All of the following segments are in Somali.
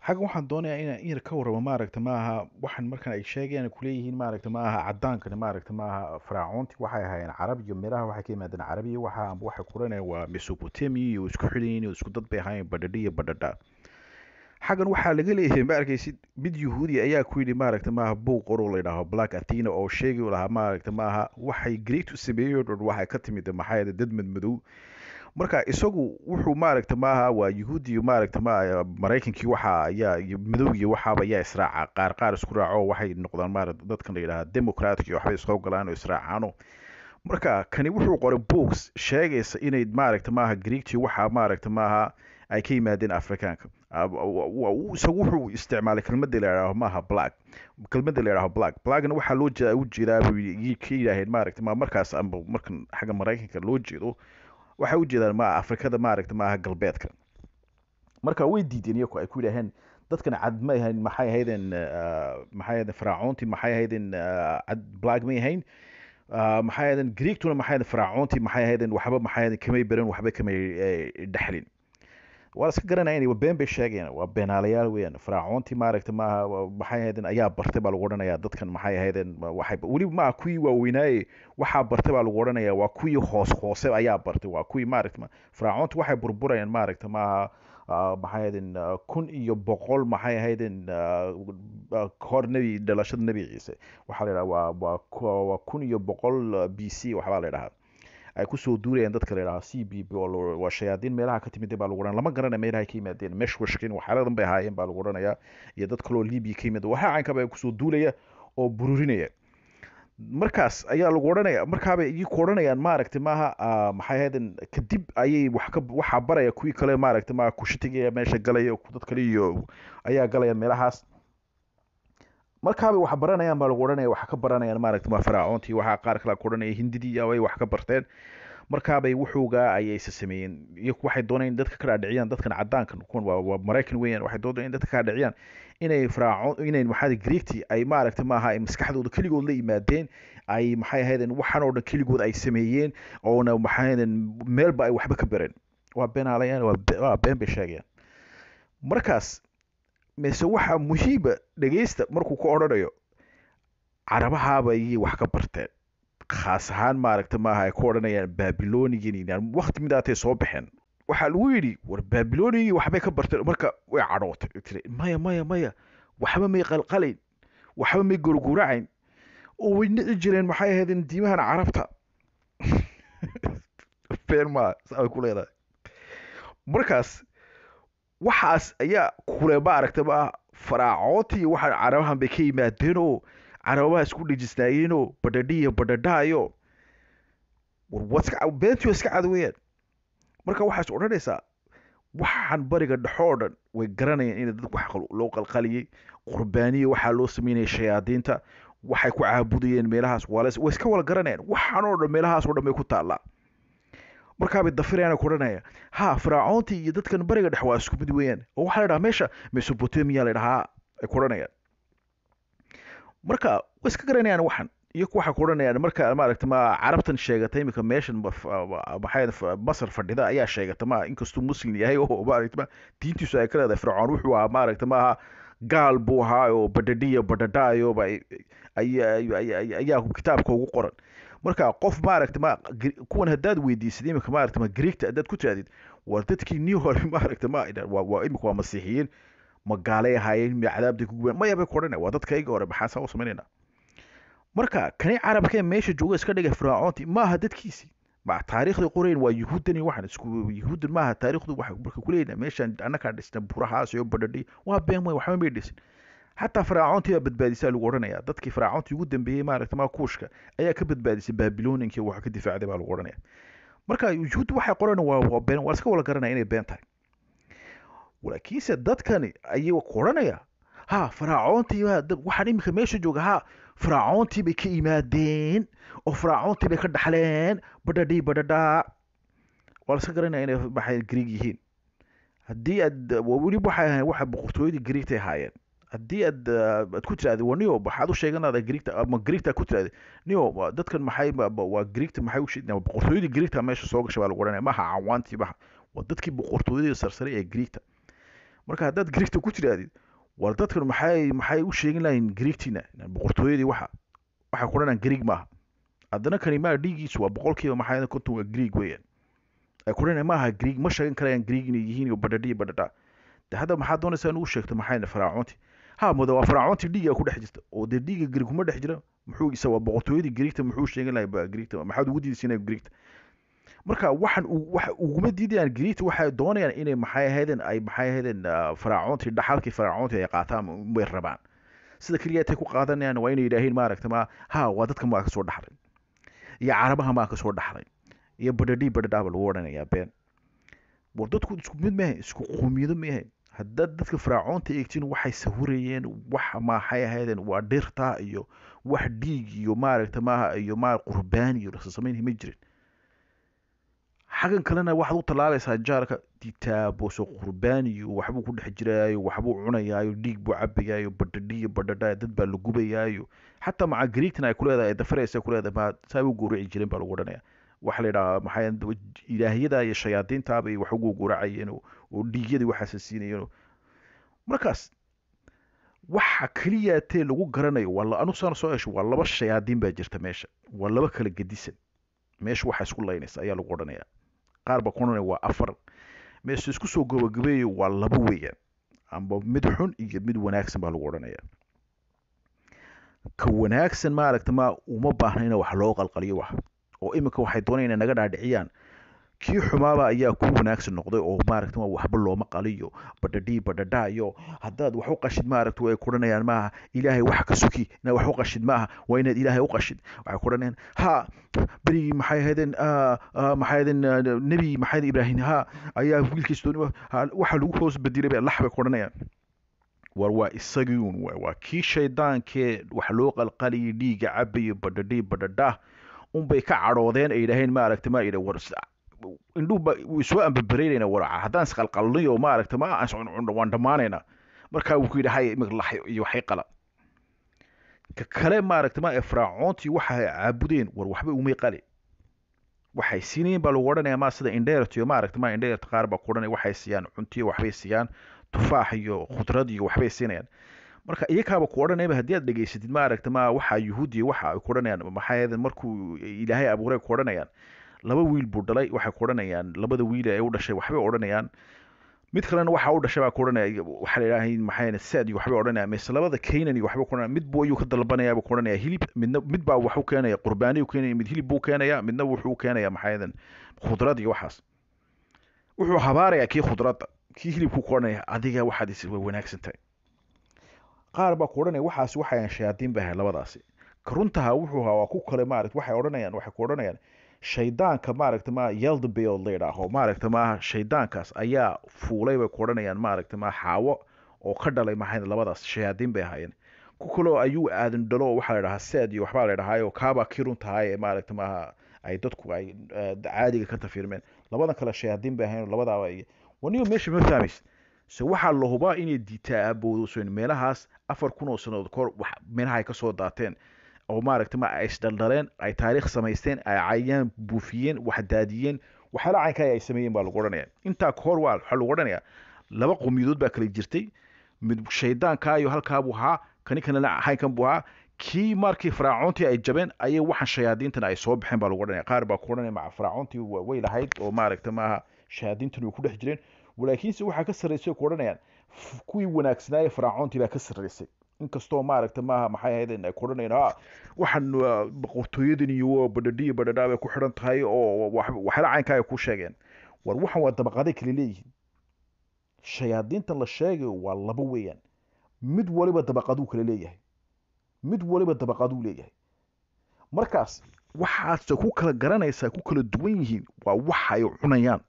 xaggan waxaan doonayaa inaan in yar ka warramo maaragta maaha waxaan markan ay sheegayaan kuleeyihiin maaragta maaha cadaankani maaragta maaha faraacoonti waxay ahaayeen carab iyo meelaha waxay ka yimaadeen carabiya waxa amba waxay kuranayaan waa mesopotamia iyo isku xidhayin iyo isku dad bay ahaayeen badhadhi iyo badhadha xaggan waxaa laga leeyahay ma arkaysid mid yuhuudi ayaa ku yidhi maaragta maaha buug qoroo la yidhaaho black athena oo sheegi lahaa maaragta maaha waxay great u sameeyey oo dhan waxay ka timid maxaa yeele dad madmadow marka isagu wuxuu maaragta maaha waa yuhuudi maaragta ma maraykankii waxa ayaa iyo madowgii waxaaba ayaa israaca qaar qaar isku raaco waxay noqdaan maaragta dadkan la yidhaha democratic iyo waxbay isqob galaan oo israacaano marka kani wuxuu qoray books sheegaysa inay maaragta maaha greegtii waxa maaragta maaha ay ka yimaadeen afrikaanka isagu wuxuu isticmaalay kelmadda la yidhaaho maaha black kelmadda la yidhaaho black blackna waxaa loo jeedaa u jeedaa buu ka yidhaaheen maaragta ma markaas amba markan xagga maraykanka loo jeedo waxay u jeedaan ma afrikada maaragta maaha galbeedka marka way diideen iyaku ay ku yidhaaheen dadkan cad may ahayn maxay ahaydeen maxay ahaydeen faraacoontii maxay ahaydeen cad black may ahayn maxay ahaydeen greegtuna maxay ahaydeen faraacoontii maxay ahaydeen waxba maxay ahaydeen kamay baran waxba kamay dhexlin waa iska garanaya inay been bay sheegayaan waa beenaalayaal weeyaan faraacoontii maaragta maaha maxay ahaydeen ayaa bartay baa lagu odhanayaa dadkan maxay ahaydeen waxay weliba maaha kuwii waaweynaaye waxaa bartay baa lagu odhanayaa waa kuwii hoos hoose ayaa bartay waa kuwii maaragta faraacoontu waxay burburayaan maaragta maaha maxay ahaydeen kun iyo boqol maxay ahaydeen hor nebi dhalashada nebi ciise waxaa la yidhaha waa waa waa kun iyo boqol b c waxbaa la yidhahaa ay kusoo duurayaan dadka la yidhaha c b b oo waa shayaadiin meelaha ka timid baa lagu odhanaya lama garanaya meelaha ka yimaadeen meshwashkin waxyaaladan bay ahaayeen baa lagu odhanayaa iyo dad kaloo libiya ka yimid waxaa caynkaba ay kusoo duulaya oo bururinaya markaas ayaa lagu odhanaya markaabay igi ku odhanayaan maaragta maaha maxay ahaydeen kadib ayay wax ka waxaa baraya kuwii kale maaragta maaha kushitiga meesha galaya dad kale iyo ayaa galaya meelahaas markaabay wax baranayaan baa lagu odhanaya wax ka baranayaan maaragta ma faraacoontii waxaa qaar kale ku odhanaya hindidii ay wax ka barteen markaabay wuxuugaa ayayse sameeyeen iyaku waxay dooneen dadka ka dhaadhiciyaan dadkan cadaankan kuwan waa waa maraykan weeyaan waxay dooneen in dadka ka dhaadhiciyaan inay faraacoon inay maxaa greegti ay maaragta maaha ay maskaxdooda keligood la yimaadeen ay maxay ahaydeen waxaan oo dhan keligood ay sameeyeen oona maxay ahaydeen meelba ay waxba ka bareen waa beenaalayaan waa been bay sheegayaan markaas mise waxaa muhiima dhegeysta markuu ka odhanayo carabahaaba ayay wax ka barteen khaas ahaan maaragta maaha ay ku odhanayaan babilonigan wakti midaatay soo baxeen waxaa lagu yidhi war babilonigii waxbay ka barteen marka way cadhootay tiri maya maya maya waxba may qalqalayn waxba may gurguracayn oo way nici jireen maxay ahaydeen diimahan carabta been maa saa ku leedahay markaas waxaas ayaa kule maaragta maa faraacoontii waxa carabahan bay ka yimaadeen oo carabaha isku dhejisnaayeenoo badhadhiya badhadhaayo war beentii iska cad weeyaan marka waxaas odhanaysaa waxaan bariga dhexo oo dhan way garanayaan in dad wax loo qalqaliyey qurbaaniya waxaa loo sameynaya shayaadiinta waxay ku caabudayeen meelahaas waa way iska wala garanayaan waxaan oo dhan meelahaas oo dhan bay ku taallaa markaabay dafirayaan ku odhanaya ha faraacoontii iyo dadkan bariga dhex waa isku mid weeyaan oo waxaa la dhahaa meesha mesopotamia la dhahaa ay ku odhanayaan marka way iska garanayaan waxan iyo waxay ku odhanayaan marka maaragta ma carabtan sheegata iminka meeshan maxay masar fadhida ayaa sheegata ma inkastuu muslim yahay oo maaragta ma diintiisu ay ka leedahay fircoon wuxuu ahaa maaragta maaha gaal buu ahaa oo badhadhiya badhadhaayoba ayaa kitaabka ugu qoran marka qof maaragta ma kuwan haddaad weydiisid iminka maaragta ma greegta haddaad ku tirahdid war dadkii nii hore maaragta ma waa iminka waa masiixiyiin ma gaalay ahaayeen ma cadaabday ku gubeen maya bay ku odhanaya waa dadkayga hore maxaa saa u samaynayna marka kani carabkee meesha jooga iska dhigay firaacoonti maaha dadkiisii ma taariikhda qorayn waa yuhuudani waxan isku yuhuudan maaha taariikhdu waxa marka kuleeyna meeshan annakaa dhisna burahaas iyo badhadhi waa been way waxba may dhisin xataa faraacoontii baa badbaadisaa lagu odhanaya dadkii faraacoontii ugu dambeeyey maaragta maa kuushka ayaa ka badbaadisay babiloninkii waxa ka difaacday baa lagu odhanaya marka yuhuud waxay qoran waa waa been waa iska wala garanaya inay been tahay laakiinse dadkani ayay ku odhanaya ha faraacoontii waxaan iminka meesha jooga ha faraacoontii bay ka yimaadeen oo faraacoontii bay ka dhaxleen badhadhii badhadhaa waa la iska garanaya inay maxay greeg yihiin haddii aad weliba waxay ahayn waxa boqortooyadii greegtay ahaayeen haddii aad aad ku tiraahda waa niyo maxaad u sheeganaada greegta ama greegta ku tiraahda niyo dadkan maxay waa greegta maxay u sheegna boqortooyadii greegta meesha soo gashay baa lagu odhanaya maaha cawaantii maha waa dadkii boqortooyadii sarsare ee greegta marka haddaad greegta ku tirahdid war dadkan maxay maxay u sheegin lahayn greegtiina boqortooyadii waxa waxay ku dhanaan greeg maaha haddana kani maa dhiigiisu waa boqolkiiba maxay konton waa greeg weeyaan ay ku dhanaan maaha greeg ma sheegan karayaan greeg inay yihiin iyo badhadhi iyo badhadha de hadda maxaad doonaysaa in uu sheegto maxay faraacoonti ha muda waa faraacoonti dhiiga ku dhex jirta oo dee dhiiga greeg kuma dhex jira muxuu isa waa boqortooyadii greegta muxuu sheegan lahay ba greegta maxaad ugu diidaysiinaya greegta marka waxaan waxa uguma diidayaan greegta waxay doonayaan inay maxay ahaydeen ay maxay ahaydeen faraacoontii dhaxalkii faraacoontii ay qaataan way rabaan sida keliya tay ku qaadanayaan waa inay yidhaahiin maaragta ma ha waa dadka maa ka soo dhaxlay iyo carabaha maa ka soo dhaxlay iyo badhadhii badhadhaaba lagu odhanayaa been war dadku isku mid maahe isku qoomiyado maahe haddaad dadka faraacoonta eegtiin waxay sawirayeen wax maxay ahaydeen waa dhirta iyo wax dhiig iyo maaragta maaha iyo maar qurbaan iyo lasasamayn ma jirin xaggan kalena waxaad u tallaabaysaa jaarka ditaaboso qurbaan iyo waxbuu ku dhex jiraayo waxbuu cunayaayo dhiig buu cabayaayo badhadhiyo badhadha dad baa la gubayaayo xataa maca greegtana ay ku leedahay dafaraysa ku leedahay ma saa u gowraci jireen baa lagu odhanaya waxa la yidhahaa maxay ilaahiyada iyo shayaadiintaaba iyo wax ugu gowracayeen oo dhiigyadii waxaasa siinayeen markaas waxa keliya tee lagu garanayo waa anu saan soo hesho waa laba shayaadiin baa jirta meesha waa laba kala gedisan meesha waxa isku laynaysa ayaa lagu odhanaya qaar baa ku odhanaya waa afar meesha isku soo gabagabeeyo waa laba weeyaan amba mid xun iyo mid wanaagsan baa lagu odhanaya ka wanaagsan maaragta ma uma baahna in wax loo qalqaliyo wax oo iminka waxay doonayaan inay naga dhaadhiciyaan kii xumaaba ayaa ku wanaagsan noqday oo maaragta waxba looma qaliyo badhadhii badhadha iyo haddaad wax u qashid maaragta way kudhanayaan maaha ilaahay wax ka suki inaad wax u qashid maaha waa inaad ilaahay u qashid waxay kudhanayaan ha berigii maxay ahaydeen maxay ahaydeen nebi maxay ibraahim ha ayaa wiilkiis dooni waxa lagu hoos bedelay bay lax bay kudhanayaan war waa isagii un waay waa kii shaydaankee wax loo qalqaliyay dhiiga cabayo badhadhii badhadha unbay ka cadhoodeen ay yidhaaheen maaragta ma yidha war indhuba wuu soo ambabareynayna war haddaan isqalqalniyo maaragta ma waan dhammaanaynaa markaa wuu ku yidhi hay imika lax iyo waxay qala ka kale maaragta ma efraacoontii waxay caabudeen war waxba umay qali waxay siinayeen baa lagu odhanaya ma sida indheertiyo maaragta ma indheerta qaar baa ku odhanaya waxay siiyaan cuntiyo waxbay siiyaan tufaax iyo khudrad iyo waxbay siinayaan marka iyakaaba ku odhanayba haddii aad dhegaysatid maaragta ma waxa yuhuudiya waxa ay ku odhanayaan maxay ahaydeen markuu ilaahay abuuray ku odhanayaan laba wiil buu dhalay waxay ku odhanayaan labada wiil ee u dhashay waxbay odhanayaan mid kalena waxa u dhashay baa ku odhanaya waxaa la yidhaha maxay sad iyo waxbay odhanayaan mise labada kaynan iyo waxbay ku odhanaya mid buu ayuu ka dalbanaya buu ku odhanaya hilib midna mid baa wax u keenaya qurbaani u keenaya mid hilib buu keenaya midna wuxuu u keenaya maxay ahaydeen khudrad iyo waxaas wuxuu habaarayaa kii khudradda kii hilibkuu ku odhanaya adiga waxaad is way wanaagsan tahay qaar baa ku odhanaya waxaas waxayan shayaadiin bay ahayd labadaasi ka runtaha wuxuu ahaa waa ku kale maaragta waxay odhanayaan waxay ku odhanayaan shaydaanka maaragta ma yeldabeol la yidhaaho maaragta maaha shaydaankaas ayaa fuulay bay ku odhanayaan maaragta ma xaawo oo ka dhalay maxay labadaas shayaadiin bay ahaayeen ku kaloo ayuu aadan dhalo waxaa la yidhahaa seed iyo waxbaa la yidhahaayo kaabaa kii runtahay ee maaragta maaha ay dadku ay caadiga ka tafirmeen labadan kale shayaadiin bay ahayen labadaaba waniyo meesha ma fahmaysa se waxaa la hubaa inay diitaa aaboodosoyn meelahaas afar kun oo sannadood kahor meelaha ay ka soo daateen oo maaragta ma ay isdhaldhaleen ay taariikh samaysteen ay cayaan buufiyeen wax daadiyeen waxyaala caynkaa ay sameeyeen baa lagu odhanaya intaa kahor waa waxaa lagu odhanaya laba qomiyadood baa kala jirtay mid shaydaankaa iyo halkaa buu ahaa kani kanana haynkan buu ahaa kii markii faraacoontii ay jabeen ayay waxaan shayaadiintan ay soo baxeen baa lagu odhanaya qaar baa ku odhanaya maca faraacoontii way lahayd oo maaragta maaha shayaadiintan way ku dhex jireen walaakiinse waxaa ka sarraysay ku odhanayaan kuwii wanaagsanaaye faraacoontii baa ka sarraysay inkastoo maaragta maaha maxay ahaydeen ay ku odhanayaan ha waxaan boqortooyadan iyo badhadhiya badhadhaa bay ku xidhan tahay oo waxyaala caynkaa ay ku sheegeen war waxan waa dabaqaday kala leeyihiin shayaadiintan la sheegayo waa laba weeyaan mid waliba dabaqaduu kala leeyahay mid waliba dabaqaduu leeyahay markaas waxaase ku kala garanaysaa ku kala duwan yihiin waa waxa ay cunayaan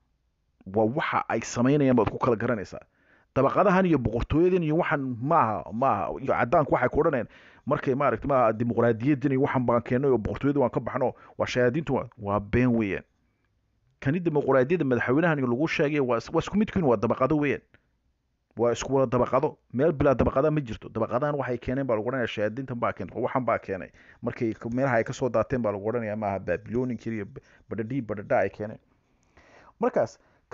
waa waxa ay samaynayaan baad ku kala garanaysaa dabaqadahan iyo boqortooyadan iyo waxaan maaha maaha iyo cadaanku waxay ku odhanayaan markay maaragta maaha dimuqraadiyadan iyo waxaan baan keennay oo boqortooyada waan ka baxno waa shayaadiintu waa been weeyaan kani dimuqraadiyadda madaxweynahan lagu sheegay waa waa isku midkiin waa dabaqado weeyaan waa isku wada dabaqado meel bilaa dabaqada ma jirto dabaqadahan waxay keeneen baa lagu odhanaya shayaadiintan baa keentay waxan baa keenay markay meelaha ay kasoo daateen baa lagu odhanaya maaha babiloninkii iyo badhadhii badhadha ay keeneen markaas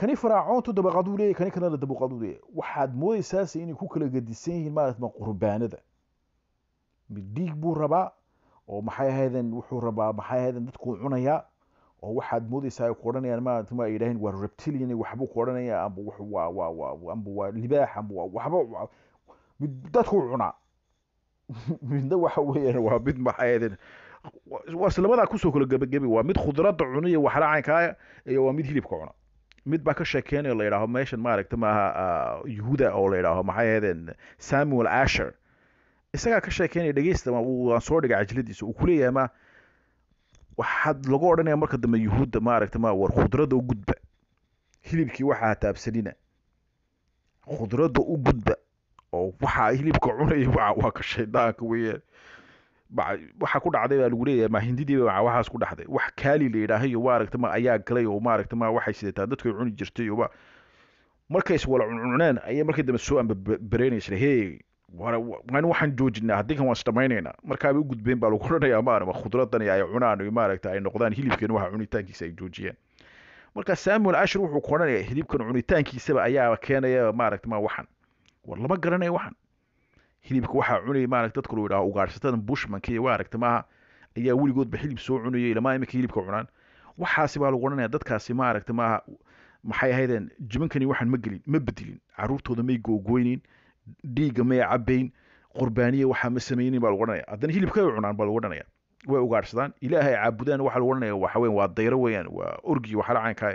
kani faraacoontu dabaqaduu leeyahy kani kalena dabaqaduu leeyahy waxaad moodaysaase inay ku kala gedisan yihiin maaragtama qurbaanada mid dhiig buu rabaa oo maxay ahaydeen wuxuu rabaa maxay ahaydeen dadkuu cunayaa oo waxaad moodaysaa ay ku odhanayaan maaragta ma ay yidhaaheen waa reptilian waxbuu ku odhanaya amba wuxuu waa waa waa amba waa libaax amba waa waxba mid dadkuu cunaa midna waxa weeyaan waa mid maxay ahaydeen waa islabadaa kusoo kala gebagabi waa mid khudradda cuniya waxla caynkaaya iyo waa mid hilibka cuna mid baa ka sheekeynaya la yidhaaho meeshan maaragta maaha yuhuda oo la yidhaaho maxay ahaydeen samuel asher isagaa ka sheekeynaya dhegeysta waan soo dhigay cajladiisa uu kuleeyahay ma waxaad lagu odhanaya marka dambe yuhuudda maaragta ma war khudradda u gudba hilibkii waxaa taabsanina khudradda u gudba oo waxaa hilibka cunaya waa waa ka shaydaanka weeyaan waxa ku dhacday baa lagu leeyahay ma hindidiiba ma waxaas ku dhacday wax kaali la yidhaahayo maaragta ma ayaa galay oo maaragta ma waxay sidataa dadkay cuni jirtay oo markay is wala cuncuneen ayay markii dambe soo amba bereynaysa hey waan waxaan joojinaa haddii kan waan isdhamaynaynaa markaaba u gudbeen baa lagu odhanayaa maarama khudradani ay cunaan maaragta ay noqdaan hilibkan waxa cunitaankiisa ay joojiyeen marka samuel ashir wuxuu ku odhanaya hilibkan cunitaankiisaba ayaa keenaya maaragta ma waxan war lama garanaya waxan hilibka waxaa cunaya maaragta dadka loo yidhaha ugaarsatada bushmanka iyo maaragta maaha ayaa weligoodba hilib soo cunayay ilamaa iminka hilibka cunaan waxaasi baa lagu odhanaya dadkaasi maaragta maaha maxay ahaydeen jibankani waxaan ma gelin ma bedelin caruurtooda may googoynin dhiigga may cabayn qurbaaniya waxaa ma samaynin baa lagu odhanaya haddana hilibka ay cunaan baa lagu odhanaya way ugaarsadaan ilaahay caabudaan waxaa lagu odhanaya waxa weyan waa dayro weeyaan waa orgi waxala caynkaaya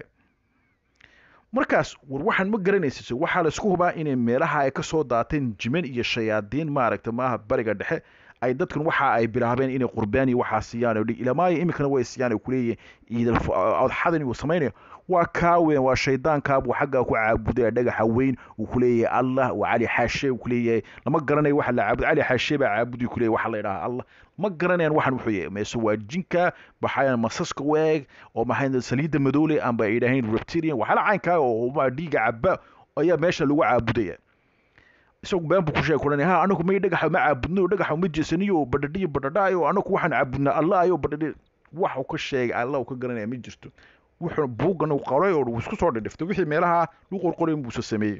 markaas war waxaan ma garanaysa waxaa la isku hubaa inay meelaha ay kasoo daateen jiman iyo shayaadiin maaragta maaha bariga dhexe ay dadkan waxa ay bilaabeen inay qurbaani waxaa siiyaan oo dhig ilamaayo iminkana way siiyaan oo kuleeyahay ciidal adxadan uu samaynayo waa kaa weyn waa shaydaankaabuu xaggaa ku caabudaya dhagaxa weyn uu kuleeyahay allah waa cali xaashe uu kuleeyahay lama garanayo waxa la caabud cali xaashe baa caabudi kuleeyahay waxa la yidhaha allah ma garanayaan waxan wuxuu yahay meese waa jinka maxaa masaska weeg oo maxay saliidda madoole amba ay yidhaaheen reptilian waxala caynkaa oo dhiiga caba ayaa meesha lagu caabudaya isagu been buu ku sheegay kulanaya ha anagu may dhagaxa ma caabudno dhagaxa ma jeesaniyo oo badhadhiyo badhadhaayo anagu waxaan caabudnaa allah ayo badhadhi wax uu ka sheegay allah uu ka garanaya ma jirto wuxuu buuggan uu qoray oo uu isku soo dhidhiftay wixii meelaha lagu qorqoray buusa sameeyey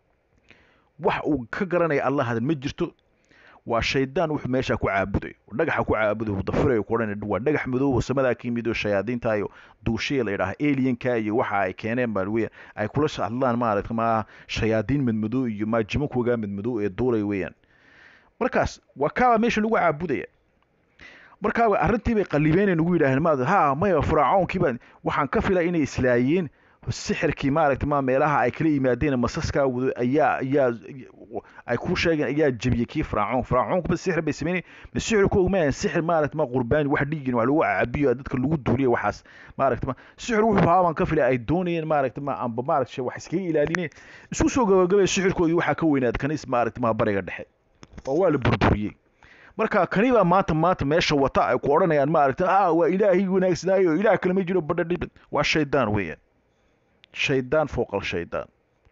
wax uu ka garanaya allah hadan ma jirto waa shaydaan wuxuu meesha ku caabuday dhagaxa ku caabuday uu dafirayo ku odhanay waa dhagax madow oo samadaa ka yimid oo shayaadiinta iyo duushiya la yidhaha alienka iyo waxa ay keeneen baa weeyaan ay kula hadlaan maaragta ma shayaadiin madmadow iyo ma jimankooga madmadow ee duulay weeyaan markaas waa kaaba meesha lagu caabudaya markaaba arrintii bay qalibeenay nagu yidhaaheen maad ha maya firaacoonkiiba waxaan ka filay inay islaayeen sixirkii maaragta ma meelaha ay kala yimaadeen masaskaa wado ayaa ayaa ay ku sheegeen ayaa jebiyey kii firaacoon firaacoonkuba sixir bay sameynay ma sixirkoogu ma sixir maaragta ma qurbaani wax dhiigin wax lagu cabiyo dadka lagu duuliya waxaas maaragta ma sixir wuxuu haaban ka filay ay doonayeen maaragta ma amba maaragta wax iskaga ilaalineen isku soo gabagabay sixirkoodii waxaa ka weynaad kanis maaragta ma bariga dhexe oo waa la burburiyey marka kani baa maanta maanta meesha wata ay ku odhanayaan maaragta ah waa ilaahay wanaagsanaayo ilaah kale ma jiro badhadhib waa shaydaan weeyaan shaydaan fooqal shaydaan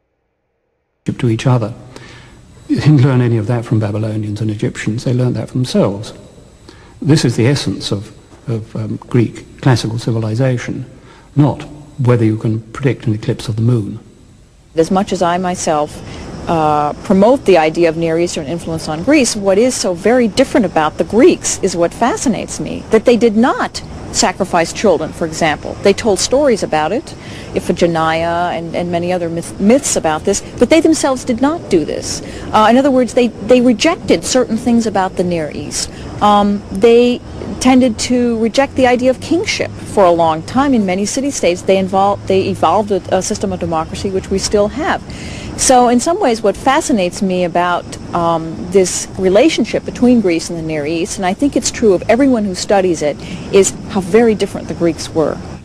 to each other. You didn't learn any of that from Babylonians and Egyptians, they learned that from themselves. This is the essence of, of um, Greek classical civilization, not whether you can predict an eclipse of the moon. As much as I myself uh, promote the idea of Near Eastern influence on Greece, what is so very different about the Greeks is what fascinates me, that they did not sacrifice children, for example. They told stories about it, Iphigenia and, and many other myth, myths about this, but they themselves did not do this. Uh, in other words, they, they rejected certain things about the Near East. Um, they tended to reject the idea of kingship for a long time in many city-states. They, involved, they evolved a, a system of democracy which we still have. So in some ways what fascinates me about um, this relationship between Greece and the Near East, and I think it's true of everyone who studies it, is how very different the Greeks were.